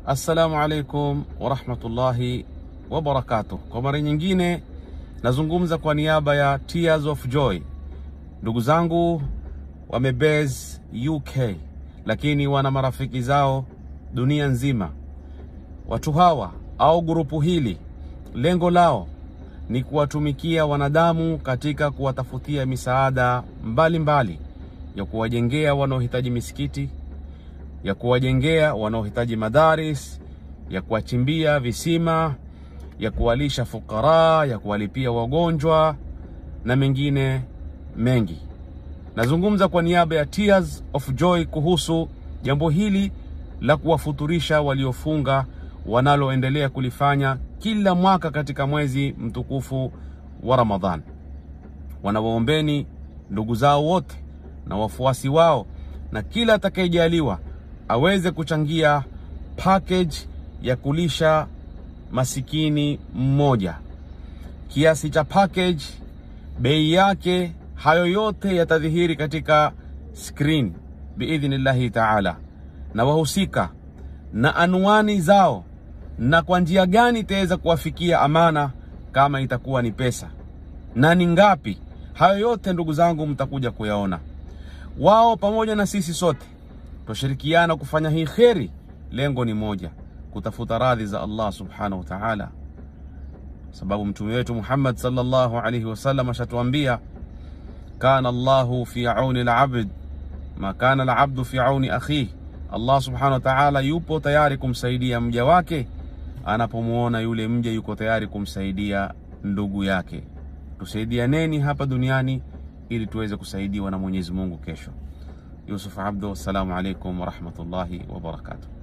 Assalamu alaikum warahmatullahi wabarakatuh. Kwa mara nyingine nazungumza kwa niaba ya Tears of Joy. Ndugu zangu wamebase UK, lakini wana marafiki zao dunia nzima. Watu hawa au grupu hili lengo lao ni kuwatumikia wanadamu katika kuwatafutia misaada mbalimbali mbali, ya kuwajengea wanaohitaji misikiti, ya kuwajengea wanaohitaji madaris, ya kuwachimbia visima, ya kuwalisha fukara, ya kuwalipia wagonjwa na mengine mengi. Nazungumza kwa niaba ya Tears of Joy kuhusu jambo hili la kuwafuturisha waliofunga wanaloendelea kulifanya kila mwaka katika mwezi mtukufu wa Ramadhan. Wanawaombeni ndugu zao wote na wafuasi wao na kila atakayejaliwa aweze kuchangia package ya kulisha masikini mmoja. Kiasi cha package, bei yake, hayo yote yatadhihiri katika screen biidhnillahi taala, na wahusika na anwani zao na kwa njia gani itaweza kuwafikia amana, kama itakuwa ni pesa na ni ngapi. Hayo yote ndugu zangu, mtakuja kuyaona. Wao pamoja na sisi sote twashirikiana kufanya hii kheri. Lengo ni moja, kutafuta radhi za Allah subhanahu wa ta'ala, sababu mtume wetu Muhammad sallallahu alaihi wasallam ashatuambia, kana Allahu fi auni al-abd ma kana al-abdu fi auni akhihi. Allah subhanahu wa ta'ala yupo tayari kumsaidia mja wake anapomwona yule mja yuko tayari kumsaidia ndugu yake. Tusaidianeni hapa duniani ili tuweze kusaidiwa na Mwenyezi Mungu kesho. Yusuf Abdo, assalamu alaikum warahmatullahi wabarakatuh.